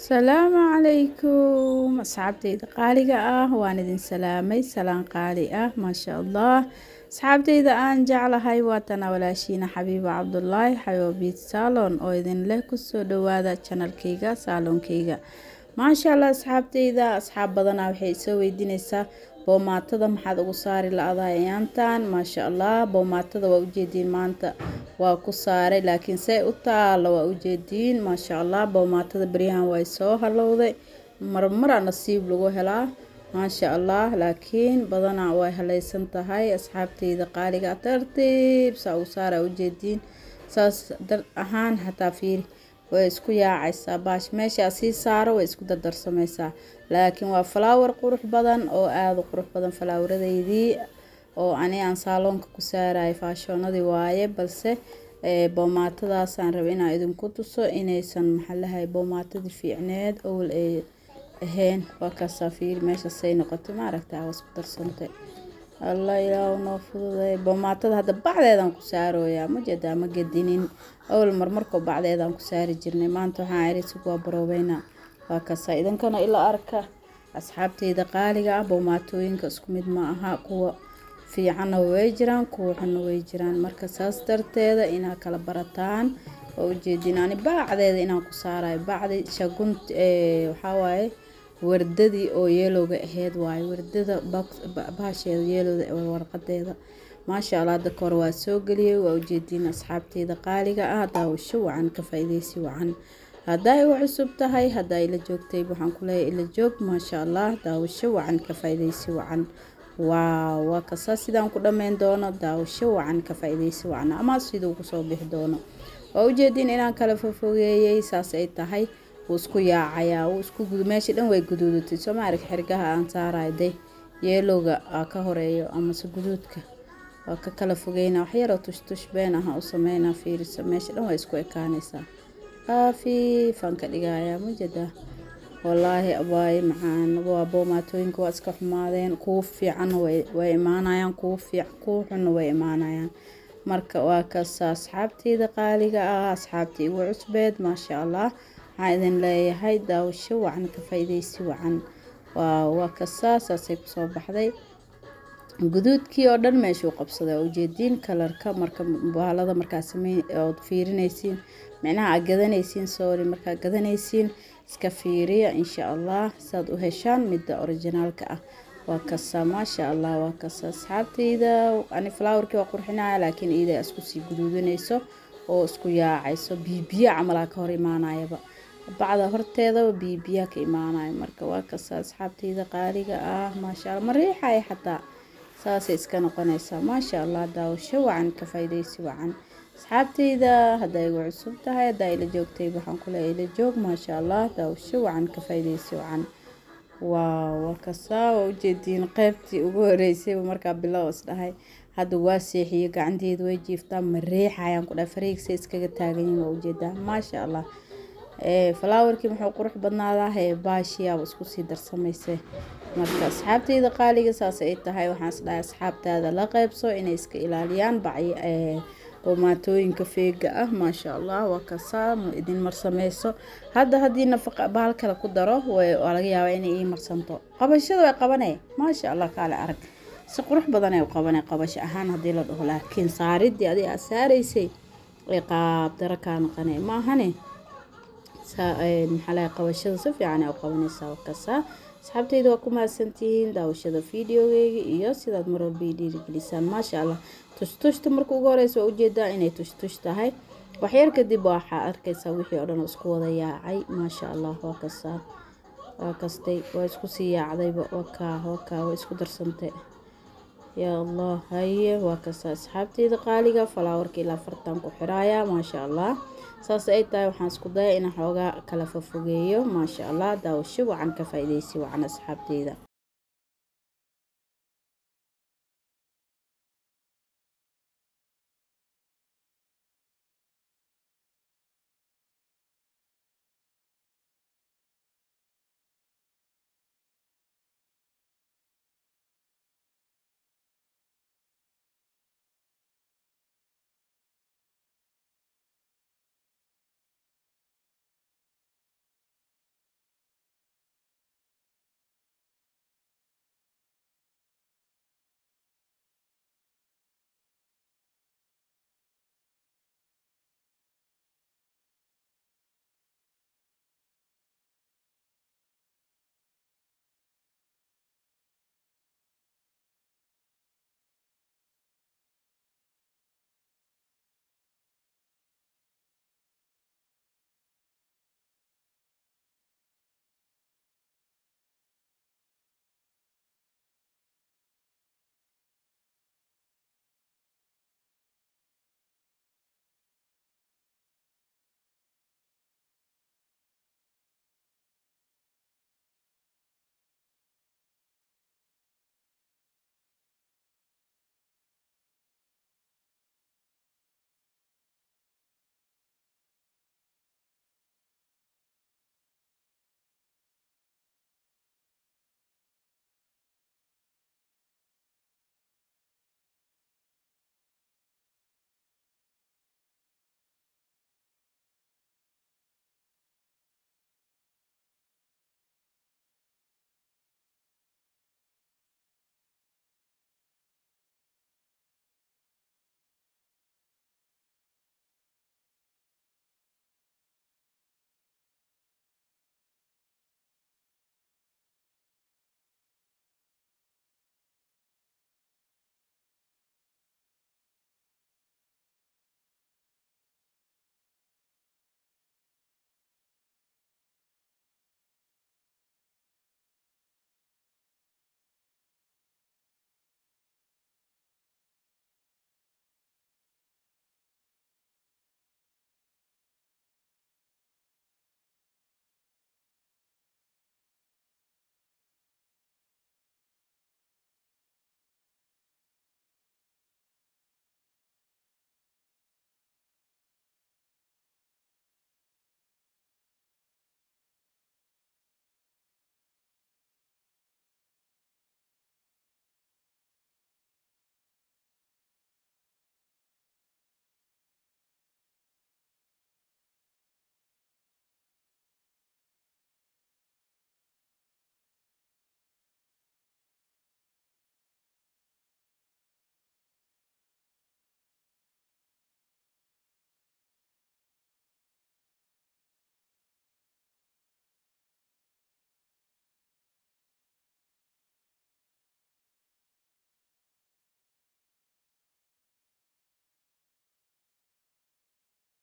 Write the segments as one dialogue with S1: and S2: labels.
S1: asalaamu calaykum asxaabteyda qaaliga ah waan idin salaamay salaan qaali ah maasha allah asxaabteyda aan jeclahay waatana walaashiina xabiiba cabdulaahi xabiibiid saalon oo idin leh kusoo dhawaada janalkeyga saaloonkeyga maasha allah asxaabteyda asxaab badanaa waxay isoo weydiineysaa boomaatada maxaad ugu saari la-daa ayaantan maasha allah boomaatada waa ujeediin maanta waa ku saaray laakiin say u taalo waa ujeediin maasha allah boomaatada beryahan way soo halowday marmara nasiib lagu helaa maasha allah laakiin badanaa way haleysan tahay asxaabteyda qaaliga tartiib saa ugu saara ujeediin saas dar ahaan xataa fiiri way isku yaacaysaa baash meeshaa sii saaro way isku dardarsameysaa laakiin waa falaawar qurux badan oo aada u qurux badan falaawaradeydii oo ani aan saaloonka ku saaraya faashoonadii waaye balse boomaatadaasaan raba inaan idinku tuso inaysan maxalahay boomaatadii fiicneed owl ay ahayn waa kaasaa fiiri meeshasay noqotay maaragta waa isku darsantay allah ilaahu noo fududay boomaatada hadda bacdeedaan ku saarooyaa ma jeedaa ma gedinin owl marmarkoo bacdeedaan ku saari jirnay maanta waxaan erisig waa baroobeynaa waa kasaa idinkana ila arka asxaabteyda qaaliga ah boomaatooyinka isku mid ma aha kuwa fiicanna way jiraan kuwa xunna way jiraan marka saas darteeda inaad kala barataan waa ujeedin ani bacdeeda inaan ku saarayo bacdi shagunt waxawaaye wardadii oo yeelowga aheyd waaye wardada baasheeda yeelowda warqadeeda maasha allah hadda kahor waa soo geliyay waa ujeediin asxaabteyda qaaliga ah daawasho wacan ka faa-ideysi wacan haddaa igu cusub tahay haddaa ila joogtay waxaan kuleeyahay ila joog maasha allah daawasho wacan ka faa-ideysi wacan waaw waa kasaa sidaan ku dhammeyn doono daawasho wacan ka faa-ideysi wacan ama siduu kusoo bixi doono waa ujeediin inaan kala fofogeeyey saas ay tahay wuu isku yaacayaa wuu isku meesha dhan way guduudatay soo ma arag xirgaha aan saarayo de yeelowga aa ka horeeyo amase guduudka waa ka kala fogeyna waxyaroo tushtush been aha u sameynaa fiirisa meesha dhan way isku ekaanaysaa kaafiifaan ka dhigayaa majedaa wallaahi abaaye macaan waa boomaatooyinka waa iska xumaadeen kuwa fiicanna way imaanayaan kuwa fiic kuwa xunna way imaanayaan marka waa kasa asxaabteyda qaaliga ah asxaabta igu cusbeed maasha allah waxaan idin leeyahay daawasho wacan ka faa-ideysi wacan waa waa kasaa saasay kusoo baxday guduudkii oo dhan meeshuu qabsaday ujeediin kalarka marka baalada markaa samey ood fiirinaysiin micnaha aad gadanaysiin sorry markaa gadanaysiin iska fiiriya insha allah saad u heshaan midda orijinaalka ah waa kasaa maasha allah waa kasa asxaabteyda ani flowerkii waa qurxinaya laakiin iida isku sii guduudanayso oo isku yaacayso biibiya camalaa ka hor imaanayaba bacda horteedaba biibiya ka imaanayo marka waa kasa asxaabteyda qaaliga ah maasha allah ma riixaya xataa saasay iska noqonaysaa maasha allah daawasho wacan ka faa-ideysi wacan asxaabteyda haddaa igu cusub tahay haddaa ila joogtay waxaan kuleeya ila joog maasha allah daawasho wacan ka faa-ideysi wacan waa waa kasaa waa ujeediin qeybtii ugu horeysayba markaa bilow isdhahay hadda waa seexiyo gacanteeda way jiiftaa ma riixayaan ku dhahay fariigsa iskaga taaganyihin waa ujeedaa maasha allah falaawarkii muxuu qurux badnaadaa hee baashiyaaba isku sii darsamayse marka asxaabteyda qaaliga saas ay tahay waxaan isdhahay asxaabtaada la qeybso inay iska ilaaliyaan bacyi boomaatooyinka feega ah maasha allah waa kasaa idin marsameyso hadda haddii nafaqa bahal kale ku daro waa laga yaabaa inay ii marsanto qabashada way qabanee maasha allah kaale arag si qurux badan ay u qabanay qabasho ahaan haddii la dhaho laakiin saaridii adiga aad saaraysay ay qaabdaro kaa naqanay ma ahane maxaa qabashada si fiican ay u qabanaysaa wakasaa asxaabteyda waa ku mahadsantihiin daawashada videogeyga iyo sidaad mar walba i dhiirigelisaan maasha allah tushtushta marka ugu horeysa waa ujeedaa inay tushtush tahay waxyar kadib waxaa arkaysaa wixii oo dhan oo isku wada yaacay maasha allah waa kasaa waa kastay waa isku sii yaacdayba wakaa wakaa waa isku darsantay yaa allah haye waa kasaa asxaabteyda qaaliga falaawarka ilaa fartan ku xiraaya maasha allah saas ay tahay waxaan isku daya inaan xoogaa kala fofogeeyo maasha allah daawasho wacan ka faa-ideysi wacan asxaabteyda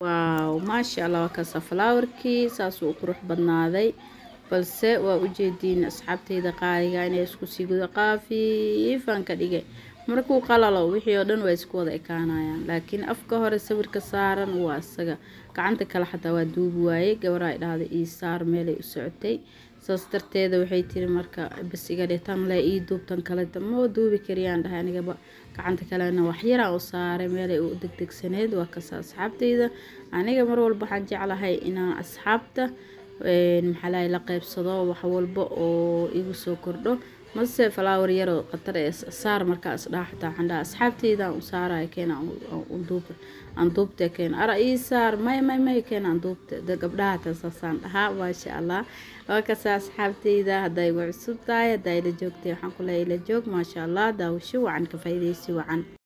S1: waaw maasha allah waa kasa falaawarkii saasuu u qurux badnaaday balse waa ujeediin asxaabteyda qaaliga inay isku sii guda qaafiifaan ka dhigay markuu qalalo wixii oo dhan waa isku wada ekaanayaan laakiin afka hore sawirka saaran waa isaga gacanta kale xataa waa duubi waayey gabaraa dhahday ii saar meelay u socotay saas darteeda waxay tiri marka bas iga dhe tan le ii duubtan kale ma duubi kariyaan dhahay anigaba gacanta kalena waxyaraan u saaray meelay u degdegsaneed waa kasa asxaabteyda aniga mar walba waxaan jeclahay inaan asxaabta maxaalahay la qeybsado wax walba oo igu soo kordho mase falaawar yaroo khatar ee saar markaas dhaaxataa xandhaa asxaabteyda u saaraya keena aan duubta keena ara ii saar may may may keena aan duubta gabdhaha tasaasaan dhahaa maasha allah waa kasa asxaabteyda hadday igu cusub tahay haddaa ila joogtay waxaan ku leeyahay ila joog maasha allah daawasho wacan ka faa'iidaysi wacan